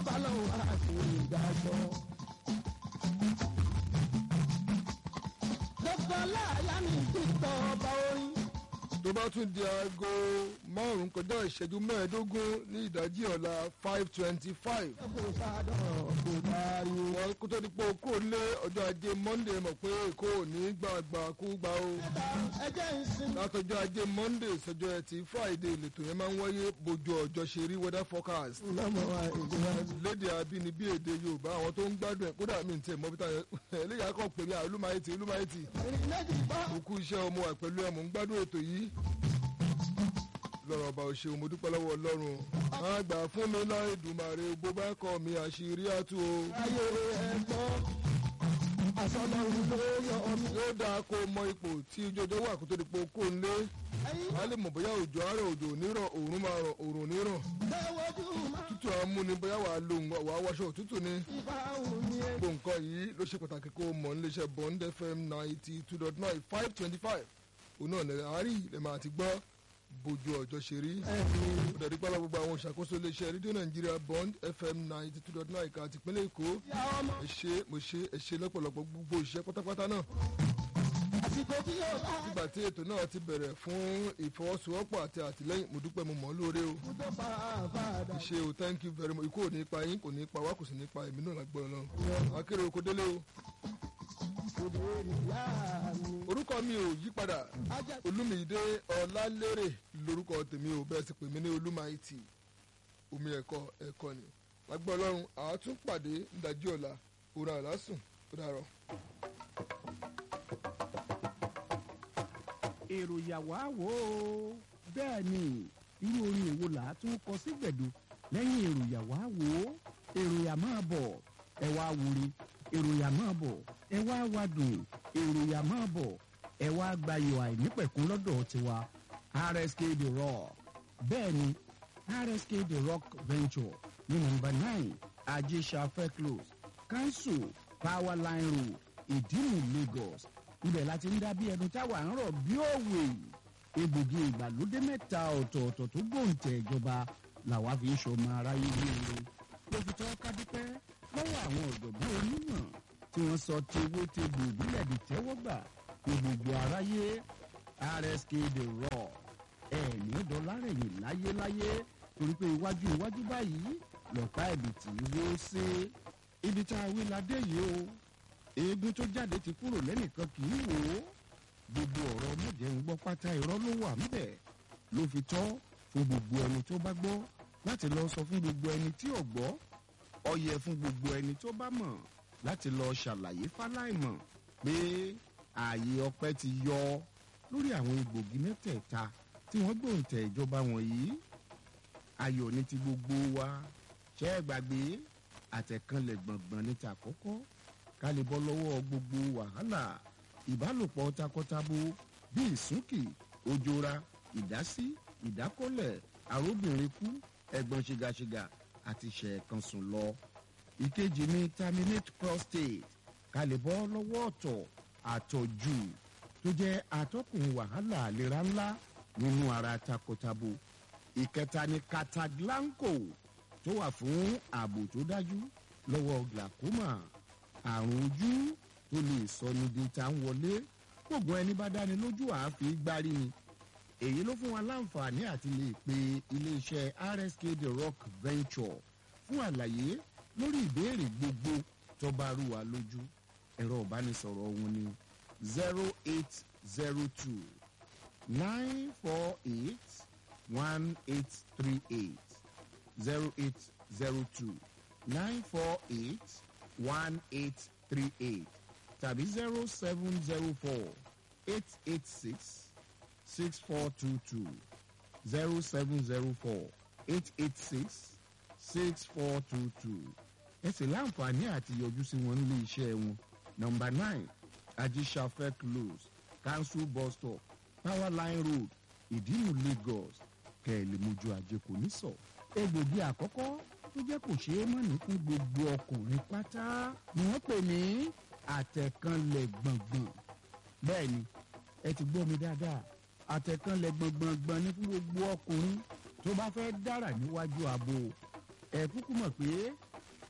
bá lọ́wọ́ àti ìdájọ́. dókítà láàyà mi ti tọ́ ọba orin. tó bá tún di aago márùn-ún kọjá ìṣẹ́jú mẹ́ẹ̀ẹ́dógún ní ìdájí ọ̀la five twenty five. kò sádọ̀ kò dárí. wọn kó tó di pé okó lé ọjọ́ ajé monday mọ̀ pé èkó ò ní gbàgbà kú gbà o. ẹjẹ́ ìsinmi. látọjọ́ ajé monday sọjọ́ ẹtì friday lètò yẹn máa ń wáyé bójú ọjọ́ ṣe rí weather forecast. lọ́mọ wa èdè wa ni. lédè abínibí èdè yorùbá àwọn tó ń gbádùn ẹ̀ kódà mi ń tẹ̀ mọ́ bí táyà eléyà kàn pè mí à olúmáyétì olúmáyétì ìrìn méjì bọ́. òkú iṣẹ́ ọmọ wà pẹ̀lú ẹ̀ mò ń gbádùn ètò yìí lọ́rọ̀ ọba òṣèlú mo dúpẹ́ lọ́wọ́ ọlọ́run á gbà fún mi láì dùmàrè bó bá kọ́ mi àṣírí àtú o ayé ẹ̀gbọ́n. àsọlọ́run ló yọ ọmọ. yóò dáa kó mọ ipò tí ojoojó wà kó tó di pé kó ń lé ẹ̀yin a lè mọ̀ bóyá òjò àárọ̀ òjò onírọ̀ òórùn máa rọ̀ òórùn onírọ̀ lẹ́wọ́jú máa tútù àmúni bóyá wàá lo wàá wáṣọ òtútù ni ìbá òun ni ẹ. gbogbo nǹkan yìí ló ṣe pàtàkì kó mọ̀ níléeṣẹ́ bond fm ninety two dot nine five twenty five òun náà lẹ́yìn àárín lè máa ti gbọ́ bójú ọjọ́ ṣe rí ẹ̀yin ó dẹ̀ dípẹ́ lọ gbogbo àwọn ìṣàkóso iléeṣẹ́ rédíò nàìjíríà bond fm ninety two dot nine ìka àti ìpínlẹ̀ èkó ìyá ọmọ. ẹ ṣe mo ṣe ẹ ṣe lọ́pọ̀lọpọ̀ gbogbo ìṣe pátápátá náà àsìkò tí yóò bá nígbà tí ètò náà ti bẹ̀rẹ̀ fún ìfọwọ́sowọ́pọ̀ àti àtìlẹ́yìn mo dúpẹ́ mo mọ̀ ọ́ lóore o tó bá a padà. ṣe o thank you very much ikú ò ní pa yín kò ní pa wá kò sì ní pa èmi náà lágbọ́n náà akérè oko délé o òde ìyá mi. orúkọ mi ò yí padà ajá olúmídé ọlálérè lórúkọ tèmi ò bẹ́ẹ̀ sì pè mí ní olúmáìtì omi ẹ̀kọ́ ẹ̀kọ́ ni lágbọ́n ọlọ́run àátúnpàdé ńdájí ọ̀la òun àlásùn ó dàrọ̀. èrò ìyàwó àwò bẹ́ẹ̀ ni irú orin èwo là á tún kọ sí gbẹ̀du lẹ́yìn èrò ìyàwó àwò èrò ìyà máa bọ̀ ẹ wá wúri èrò ìyà máa bọ̀ ẹ wá wádùn èrò ìyà máa bọ̀ ẹ wá gbayọ̀ àìnípẹ̀kún lọ́dọ̀ tiwa rsk the rock bẹ́ẹ̀ ni rsk the rock venture ní nọmba nine ajésàfẹ́ close council power line road ìdímù lagos ibẹ̀ láti ń dá bí ẹnu táwa ń rọ̀ bí òwe egbògi ìgbàlódé mẹ́ta ọ̀tọ̀ọ̀tọ̀ tó gbòǹtẹ̀ ìjọba làwa fi ń ṣọmọ aráyé léere ló fi tọ́ ká dúpẹ́ lọ́wọ́ àwọn ọ̀jọ̀gbọ́n onímọ̀ tí wọ́n sọ tewé tegbò ìbílẹ̀ di tẹ́wọ́gbà ní gbogbo aráyé rsk the raw ẹ̀ẹ̀ní dọ́lárẹ̀yìn láyéláyé torí pé iwájú iwájú báyìí lọ́pàá ẹ̀bì tí wó sí ibi tá a wí la dé yìí o eegun tó jáde ti kúrò lẹ́nìkan kì í wò ó gbogbo ọ̀rọ̀ mọ̀jẹ̀ ń gbọ́ pátá irọ́ ló wà ńbẹ̀ ló fi tọ́ fún gbogbo ẹni tó bá gbọ́ láti lọ sọ fún gbogbo ẹni tí ò gbọ́ ọ yẹ fún gbogbo ẹni tó bá mọ̀ láti lọ ṣàlàyé fáláìmọ̀ pé ààyè ọpẹ́ ti yọ lórí àwọn egbògi mẹ́tẹ̀ẹ̀ta tí wọ́n gbòǹtẹ̀ ìjọba wọ̀nyí ayọ̀ ní ti gbogbo wa ṣẹ́ ẹ gbàgbé àtẹ̀kànlẹ̀ gbọ̀ngbọ̀n ní ta àkọ́kọ́ ká lè bọ́ lọ́wọ́ gbogbo wàhálà ìbálòpọ̀ takọtabo bíi ìsúnkì òjòra ìdásí ìdákọ́lẹ̀ àróbìnrin kú ẹ̀gbọ́n ṣìgàṣìgà àti ṣẹ̀ẹ̀kan sùn lọ. ìkejì ni terminate prostate ká lè bọ́ lọ́wọ́ ọ̀tọ̀ àtọ̀jù tó jẹ́ atọ́kùn wàhálà àlera ńlá nínú ara takọtabo. ìkẹta ni cataglanco tó wà fún ààbò tó dájú lọ́wọ́ glaucoma àrùn ojú tó lè sọ ní di ta ń wọlé gbogbo ẹni bá dáni lójú àáfi gbárí ni èyí ló fún wa láǹfààní àti lè pe iléeṣẹ́ rsk the rock venture fún àlàyé lórí ìbéèrè gbogbo tó bá rú wa lójú ẹ̀rọ ìbánisọ̀rọ̀ wọn ni zero eight zero two nine four eight one eight three eight zero eight zero two nine four eight one eight three eight tàbí zero seven zero four eight eight six six four two two zero seven zero four eight eight six six four two two ẹ sì láǹfààní àti yọjú sí wọn nílé iṣẹ́ wọn nọmba nine ajisafẹ close council bus stop power line road ìdílù lagos kẹ́ẹ̀lì mojú ajé kò ní sọ. egbògi àkọ́kọ́ tó jẹ́ kò ṣeé mọ̀ ní fún gbogbo ọkùnrin pátá ni wọ́n pè ní àtẹ̀kànlẹ̀ gbọ̀ngbọ̀n. bẹ́ẹ̀ ni ẹ ti gbọ́ mi dáadáa àtẹ̀kànlẹ̀ gbọ̀ngbọ̀ngbọ̀n ní fún gbogbo ọkùnrin tó bá fẹ́ dára níwájú ààbò ẹ kúkú mọ̀ pé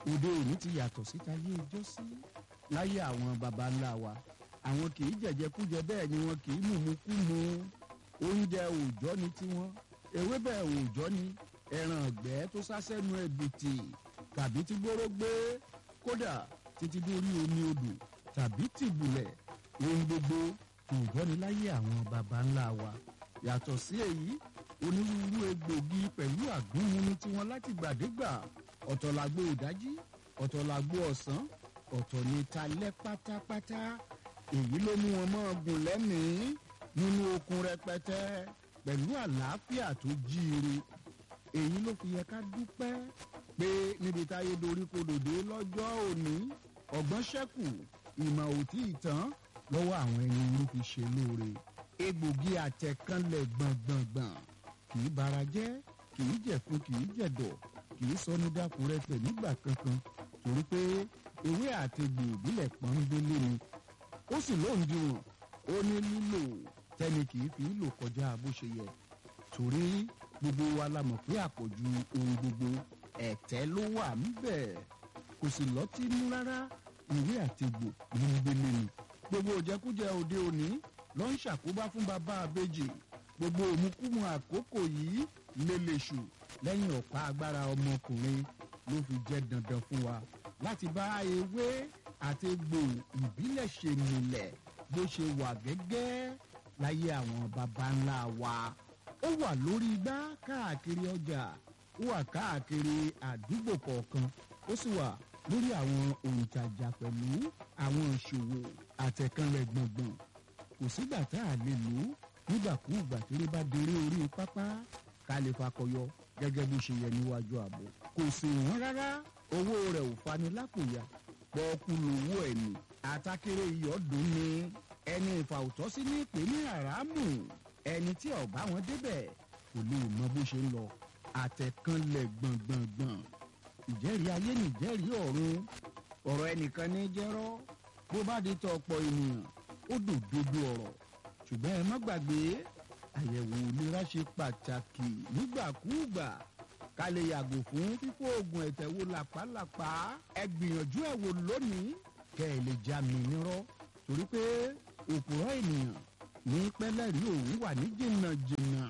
òde òní ti yàtọ̀ síta yé ijó sí láyé àwọn baba ńlá wa àwọn kì í jẹ̀jẹ̀kújẹ bẹ́ẹ̀ ni wọn kì í mùmúkúmu oúnjẹ òòjọ́ ni tiwọn ewébẹ̀ òòjọ́ ni ẹran ọ̀gbẹ́ tó sásẹ́nu ẹ̀bìtì tàbí tí gbóró gbé kódà títí dórí omi odò tàbí tìbùlẹ̀ ohun gbogbo òòjọ́ ni láyé àwọn baba ńlá wa yàtọ̀ sí èyí onírúurú egbògi pẹ̀lú àgúnmu tiwọn láti gbàdégbà ọ̀tọ̀ làgbo ìdájí ọ̀tọ̀ làgbo ọ̀sán ọ̀tọ̀ ní talẹ́ pátápátá èyí ló mú wọn máa gùn lẹ́mìí nínú okun rẹpẹtẹ pẹ̀lú àlàáfíà tó jíire èyí ló fi yẹ ká dúpẹ́ pé níbi táyé dorí kodòdó lọ́jọ́ òní ọ̀gbọ́n ṣẹ́kù ìmọ̀ òtí ìtàn lọ́wọ́ àwọn ẹni orí fi ṣe lóore egbògi àtẹ̀kánlẹ̀ gbọ̀ngbọ̀ngbọ̀n kì í bara jẹ́ kì í jẹ̀fun kì í jẹ̀dọ̀ kì í sọ ní dákúrẹ́tẹ̀ nígbà kankan torí pé ewé àtegbò ìbílẹ̀ pọ́nbélé ni ó sì lóǹdíwọ̀n ó ní lílò tẹ́ni kì í fi lò kọjá bó ṣe yẹ torí gbogbo wa la mọ̀ pé àpọ̀jù ohun gbogbo ẹ̀tẹ́ ló wà ńbẹ̀ kò sì lọ́tí nú rárá ìwé àtegbò pọ́nbélé ni gbogbo òjẹkújẹ òde òní ló ń ṣàkóbá fún bàbá àbèjì gbogbo òmùkúmu àkókò yìí lélẹ̀ṣù lẹ́yìn ọ̀pá agbára ọmọkùnrin ló fi jẹ́ dandan fún wa láti bá ewé àti egbò ìbílẹ̀ ṣe nílẹ̀ bó ṣe wà gẹ́gẹ́ láyé àwọn baba ńlá wa ó wà lórí igbá káàkiri ọjà ó wà káàkiri àdúgbò kọ̀ọ̀kan ó sì wà lórí àwọn òǹtajà pẹ̀lú àwọn ìṣòwò àtẹ̀kànlẹ̀ gbọ̀ngbọ̀n kò sígbà tá a lè lò ó nígbàkúùgbà tí ó bá déré orí pápá ká lè fakọyọ gẹ́gẹ́ bó ṣe yẹ níwájú ààbò kò sì wọ́n rárá owó rẹ̀ ò fani lápòyà pọ́ọ́kú lówó ẹ̀ ní àtàkèrè ìyọ́dún ni ẹni ìfàwùtọ́sí ní ìpè ní àràmù ẹni tí ọ̀bá wọn débẹ̀ kò lè mọ bó ṣe ń lọ àtẹ̀kànlẹ̀ gbọ̀ngbọ̀ngbọ̀n ìjẹ́rìí ayé nìjẹ́rìí ọ̀run ọ̀rọ̀ ẹnìkan ní jẹ́rọ́ bó bá di tọ ọ̀pọ̀ ènìyàn ó dòdodo ọ̀rọ̀ ṣùgbọ́n ẹ má gbàgbé àyẹ̀wò ìlera ṣe pàtàkì nígbàkúùgbà ká lè yàgò fún fífó oògùn ẹ̀tẹ̀ wo làpálàpá ẹ gbìyànjú ẹ̀ wò lónìí kẹ́ ẹ lè já mi nírọ́ torí pé òpùrọ̀ ènìyàn ní pẹ́lẹ́rì òun wà ní jìnnàjìnnà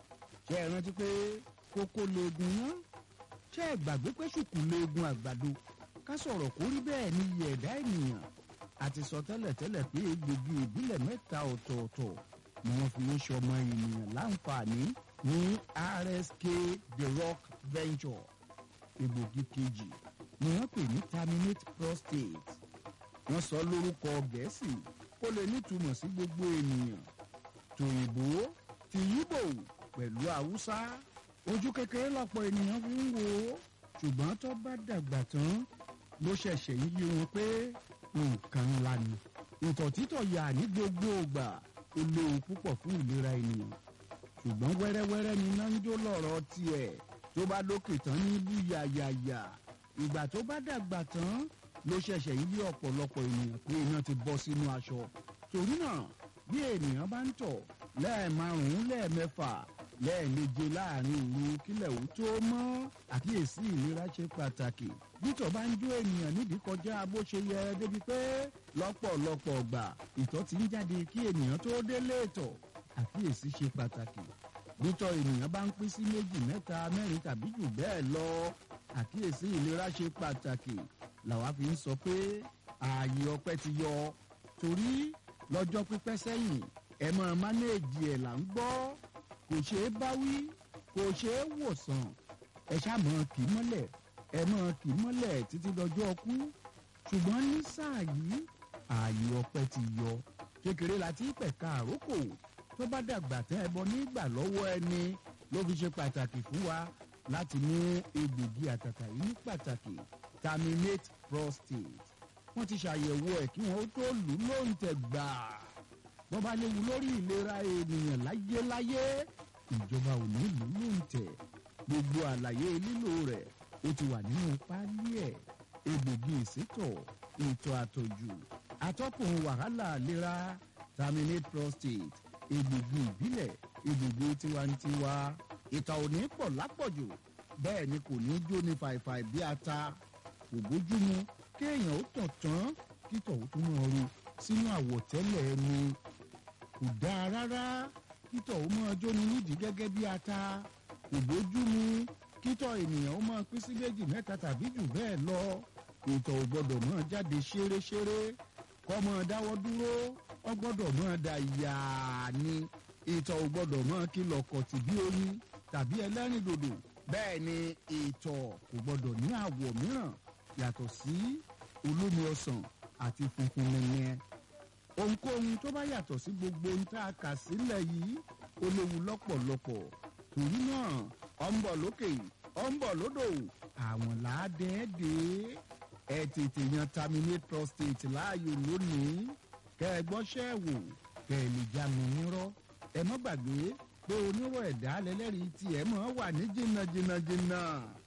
ṣé ẹ rántí pé kókó leegun ná ṣé ẹ gbàgbé pé ṣùkú leegun àgbàdo ká sọ̀rọ̀ kó rí bẹ́ẹ̀ ní iye ẹ̀dá ènìyàn àti sọ tẹ́lẹ̀tẹ́lẹ̀ pé egbògi ìbílẹ̀ mẹ́ta ọ̀tọ̀ọ̀tọ̀ ni wọ́n fi ń ṣọmọ ènìyàn láǹfààní ní rsk the rock venture egbògi kejì ni wọ́n pè ní terminate prostate wọ́n sọ lórúkọ gẹ̀ẹ́sì kó lè nítumọ̀ sí gbogbo ènìyàn tòyìnbó ti yíbò pẹ̀lú haúsá ojú kékeré lọ́pọ̀ ènìyàn fi ń wò ó ṣùgbọ́n tó bá dàgbà tán ló ṣẹ̀ṣẹ̀ ń yí wọn pé nǹkan ńlá ni ìtọ̀ títọ̀ yà ní gbogbo ìgbà ó léwu púpọ̀ fún ìlera ènìyàn ṣùgbọ́n wẹ́rẹ́wẹ́rẹ́ ni iná ń jó lọ́rọ̀ tiẹ̀ tó bá lókè tán ní bú yàyàyà ìgbà tó bá dàgbà tán ló ṣẹ̀ṣẹ̀ ń yí ọ̀pọ̀lọpọ̀ ènìyàn pé iná ti bọ́ sínú aṣọ torí náà bí ènìyàn bá ń tọ̀ lẹ́ẹ̀márùn-ún lẹ́ẹ̀mẹ́fà lẹ́ẹ̀meje láàrin òru kílẹ̀ ò tó mọ́ àkíyèsí ìlera ṣe pàtàkì bítọ̀ bá ń jó ènìyàn nídìí kọjá bó ṣe yẹ débi pé lọ́pọ̀lọpọ̀ ọgbà ìtọ̀ ti ń jáde kí ènìyàn tó délé ìtọ̀ àkíyèsí ṣe pàtàkì bítọ̀ ènìyàn bá ń pín sí méjì mẹ́ta mẹ́rin tàbí jù bẹ́ẹ̀ lọ àkíyèsí ìlera ṣe pàtàkì làwa fi ń sọ pé ààyè ọpẹ́ ti yọ torí lọ́jọ́ pípẹ́ sẹ́yìn ẹ máa mánéèjì ẹ̀ là ń gbọ́ kò ṣeé báwí kò ṣeé wòsàn ẹ ṣàmọ́ kì í mọ́lẹ̀ ẹ mọ́ kì í mọ́lẹ̀ títí dọjọ́ ọkú ṣùgbọ́n ní sáà yìí ààyè ọpẹ́ ti yọ kékeré la ti pẹ̀ka àrókò tó bá dàgbà tẹ́ ẹ bọ nígbà lọ́wọ́ ẹni ló fi ṣe pàtàkì fún wa láti ní egbògi àtàtà yìí ní pàtàkì terminate prostate wọ́n ti ṣàyẹ̀wò ẹ̀ kí wọ́n tó lù ú lóǹtẹ̀ gbàá wọ́n bá léwu lórí ìlera ènìyàn láyéláyé ìjọba ò ní ìlú ló ń tẹ̀ gbogbo àlàyé lílo rẹ̀ ó ti wà nínú páálí ẹ̀ egbògi ìsétọ̀ ètò àtọ̀jù atọ́kùn wàhálà ìlera terminate prostate egbògi ìbílẹ̀ egbògi tiwantiwa ìtọ̀ ò ní pọ̀ lápọ̀jù bẹ́ẹ̀ ni kò ní jó ní fàìfàì bí ata kò bójúmu kéèyàn ó tàn tán kítọ̀ ó tún máa ru sínú àwọ̀tẹ́lẹ̀ ẹni kò dáa rárá kítọ̀ ó máa jóni nídìí gẹ́gẹ́ bí ata kò bójúmu kítọ̀ ènìyàn ó máa pín sí méjì mẹ́ta tàbí jù bẹ́ẹ̀ lọ ìtọ̀ ò gbọ́dọ̀ máa jáde ṣéréṣéré kọ́ máa dáwọ́ dúró ó gbọ́dọ̀ máa da yàá ni ìtọ̀ ò gbọ́dọ̀ máa kìlọ̀ kọ̀tì bí oyin tàbí ẹlẹ́rìndòdò bẹ́ẹ̀ ni ìtọ̀ kò gbọ́dọ̀ ní àwọ̀ mìíràn yàtọ̀ sí olómi ọsàn àti funfun nìyẹn ohunkóhun tó bá yàtọ̀ sí gbogbo ohun tá a kà sílẹ̀ yìí ó léwu lọ́pọ̀lọpọ̀ torí náà ọ̀ ń bọ̀ lókè ọ̀ ń bọ̀ lódò àwọn làádẹ́ẹ́dẹ́ ẹ tètè yan terminate prostate láàyò lónìí kẹ́ ẹ gbọ́ṣẹ́ wò kẹ́ ẹ lè já mi nírọ́ ẹ mọ́ gbàgbé pé onírò ẹ̀dá lẹ́lẹ́rìí tí ẹ mọ̀ wà ní jìnnà jìnnà jìnnà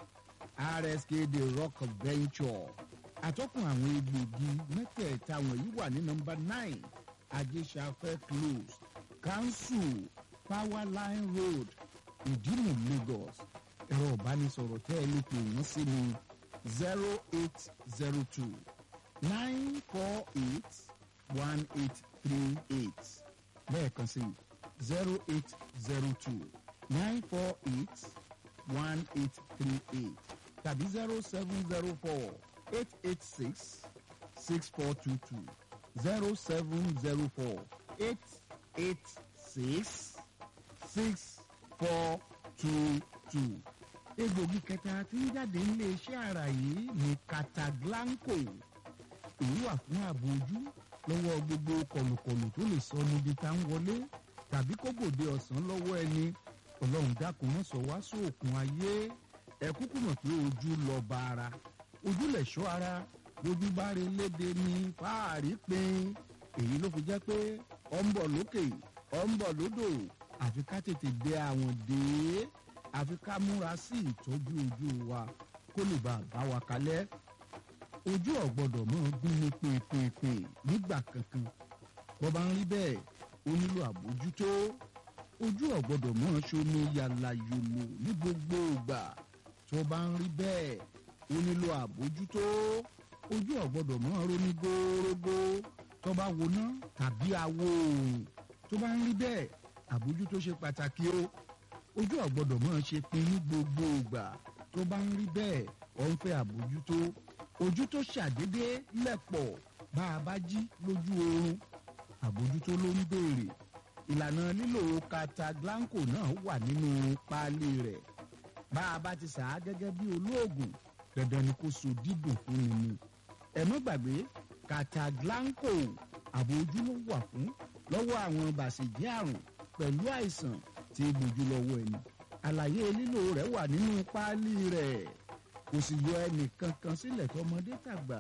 rsk the rock venture àtọ́kùn àwọn egbògi mẹ́tẹ̀ẹ̀ta wọ̀nyí wà ní nọmba nine ajésafẹ́ close council powerline road ìdímù lagos ẹ̀rọ ìbánisọ̀rọ̀ tẹ́ ẹ lè pè wọ́n sí ni zero eight zero two nine four eight one eight three eight lẹ́ẹ̀kan sí zero eight zero two nine four eight one eight three eight tàbí zero seven zero four eight eight six six four two two zero seven zero four eight eight six six four two two. egbògi kẹta tí ń jáde nílé iṣẹ́ ara yìí ní cataglanco èyí wà fún ààbò ojú lọ́wọ́ gbogbo kọlùkọlù tó lè sọ níbi tá ń wọlé tàbí kó gbòde ọ̀sán lọ́wọ́ ẹni ọlọ́run dákun mọ́ sọ wá sóòkun ayé ẹ kúkú mọ̀ pé ojú lọ bá ara ojú lè ṣọ́ ara ojú bá rí léde ní fáàrí pin èyí ló fi jẹ́ pé ọ ń bọ̀ lókè ọ ń bọ̀ lódò àfi ká tètè dé àwọn dé àfi ká múra sí ìtọ́jú ojú wa kó lè bá a bá wa kalẹ̀ ojú ọ̀gbọ́dọ̀ mọ́ gún ní pèpèpè nígbà kankan bó bá ń rí bẹ́ẹ̀ ó nílò àbójútó ojú ọ̀gbọ́dọ̀ mọ́ ṣomi yàlàyòlò ní gbogbo ìgbà tó bá ń rí bẹ́ẹ̀ ó nílò àbójútó ojú ọ̀gbọ́dọ̀ mọ́ ronú górógó tó bá woná tàbí awo oòrùn tó bá ń rí bẹ́ẹ̀ àbójútó ṣe pàtàkì o ojú ọ̀gbọ́dọ̀ mọ́ ṣe pin ní gbogbo ìgbà tó bá ń rí bẹ́ẹ̀ ọ̀ ń fẹ́ àbójútó ojú tó ṣàdédé lẹ̀pọ̀ bá a bá jí lójú oorun àbójútó ló ń béèrè ìlànà lílo cataglanco náà wà nínú páálí rẹ̀ bá a bá ti sà á gẹ́gẹ́ bí olóògùn dandan ni kó so dídùn fún mi ni ẹ mọ́ gbàgbé cataglanco àbójú ló wà fún lọ́wọ́ àwọn bàṣẹ̀jẹ́ àrùn pẹ̀lú àìsàn tí gbòjú lọ́wọ́ ẹni àlàyé lílo rẹ̀ wà nínú páálí rẹ̀ kò sì yọ ẹnì kankan sílẹ̀ tọmọdé tàgbà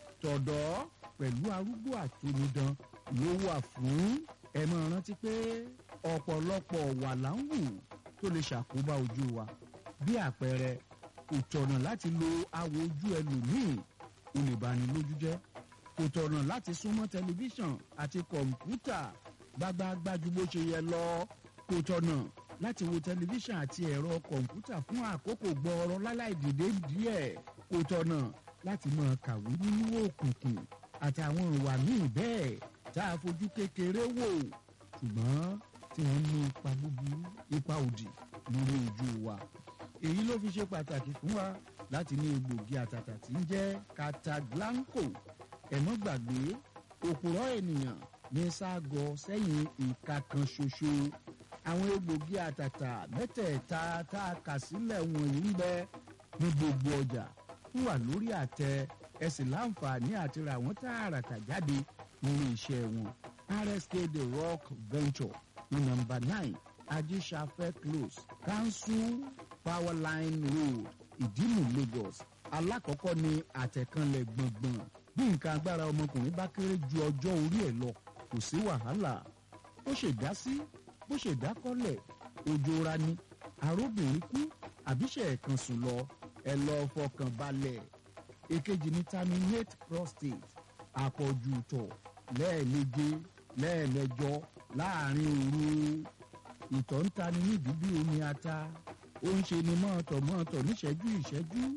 tọ̀dọ́ pẹ̀lú arúgbó àtonidan ló wà fún ẹ máa rántí pé ọ̀pọ̀lọpọ̀ wà láǹwù tó lè ṣàkóbá ojú wa bí àpẹẹrẹ kò tọ̀nà láti lo awò ojú ẹlòmíì ó lè bani lójú jẹ́ kò tọ̀nà láti súnmọ́ tẹlifíṣàn àti kọ̀ǹpútà gbágbáágbá ju bó ṣe yẹ lọ kò tọ̀nà láti wo tẹlifíṣàn àti ẹ̀rọ kọ̀ǹpútà fún àkókò gbọ́ọ̀rọ̀ láláì dìde díẹ̀ kò tọ̀nà láti máa kàwé nínú òkùnkùn àtàwọn ìwà míì bẹ́ẹ̀ tá a fojú kékeré wò ṣùgbọ́n tí wọ́n ní ipa búburú ipa òdì lórí ojú wa èyí ló fi ṣe pàtàkì fún wa láti ní egbògi àtàtà tí ń jẹ́ cataglanco ẹ̀mọ́ gbàgbé òpùrọ̀ ènìyàn ní ságọ sẹ́yìn ìka kan ṣoṣo àwọn egbògi àtàtà mẹ́tẹ̀ẹ̀ta tá a kà sílẹ̀ wọ̀nyí ń bẹ ní gbogbo ọjà ń wà lórí àtẹ ẹ sì láǹfààní àti ra àwọn tààràtà jáde nínú iṣẹ́ wọn rsk the rock venture ní nọmba nine ajíṣafẹ́ close council powerline road ìdímù lagos alákọ̀ọ́kọ́ ní àtẹ̀kànlẹ̀ gbọ̀ngbọ̀n bí nǹkan agbára ọmọkùnrin bá kéré ju ọjọ́ orí ẹ̀ lọ kò sí wàhálà bó ṣe dá sí bó ṣe dá kọ́lẹ̀ ojú ra ni arúbìnrin kú àbíṣe ẹ̀kan sùn lọ ẹ lọ fọkàn balẹ̀ èkejì ní terminate prostate àpọ̀jù tọ̀ lẹ́ẹ̀méje lẹ́ẹ̀mẹjọ láàrin òru ìtọ̀ ń tani nídìí bí omi ata ó ń ṣe ni mọ́ọ̀tọ̀ mọ́ọ̀tọ̀ níṣẹ́jú ìṣẹ́jú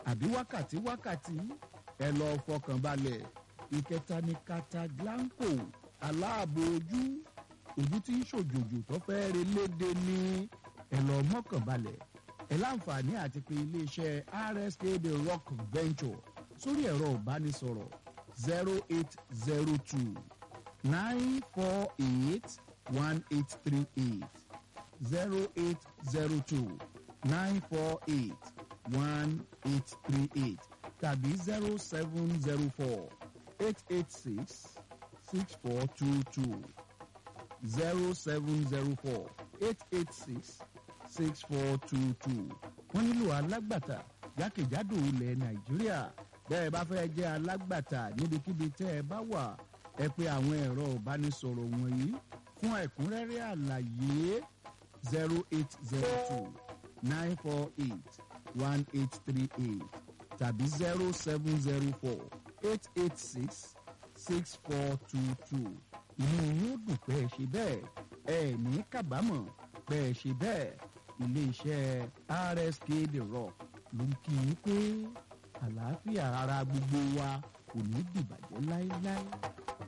àbí wákàtí wákàtí ẹ lọ fọkàn balẹ̀ ìkẹta ní Cataglanco aláàbò ojú ojú tí ń ṣòjòjò tó fẹ́ re léde ní ẹ lọ mọ́kàn balẹ̀ ẹ láǹfààní àti pé iléeṣẹ́ RSK the Rock Venture sórí ẹ̀rọ ìbánisọ̀rọ̀ zero eight zero two nine four eight one eight three eight zero eight zero two nine four eight one eight three eight tàbí zero seven zero four eight eight six six four two two zero seven zero four eight eight six six four two two wọ́n nílò alágbàtà jákèjádò ilẹ̀ nàìjíríà bẹ́ẹ̀ bá fẹ́ jẹ́ alágbàtà níbikíbi tẹ́ ẹ bá wà ẹ pè àwọn ẹ̀rọ ìbánisọ̀rọ̀ wọ̀nyí fún ẹ̀kúnrẹ́rẹ́ àlàyé zero eight zero two nine four eight one eight three eight tàbí zero seven zero four eight eight six six four two two inú yóò dùn pé ẹ ṣe bẹ́ẹ̀ ẹ ní kábàámọ̀ pé ẹ ṣe bẹ́ẹ̀ iléeṣẹ́ RSK The Rock ló ń kí i pé àlàáfíà ara gbogbo wa kò ní dìbàjẹ́ láéláé.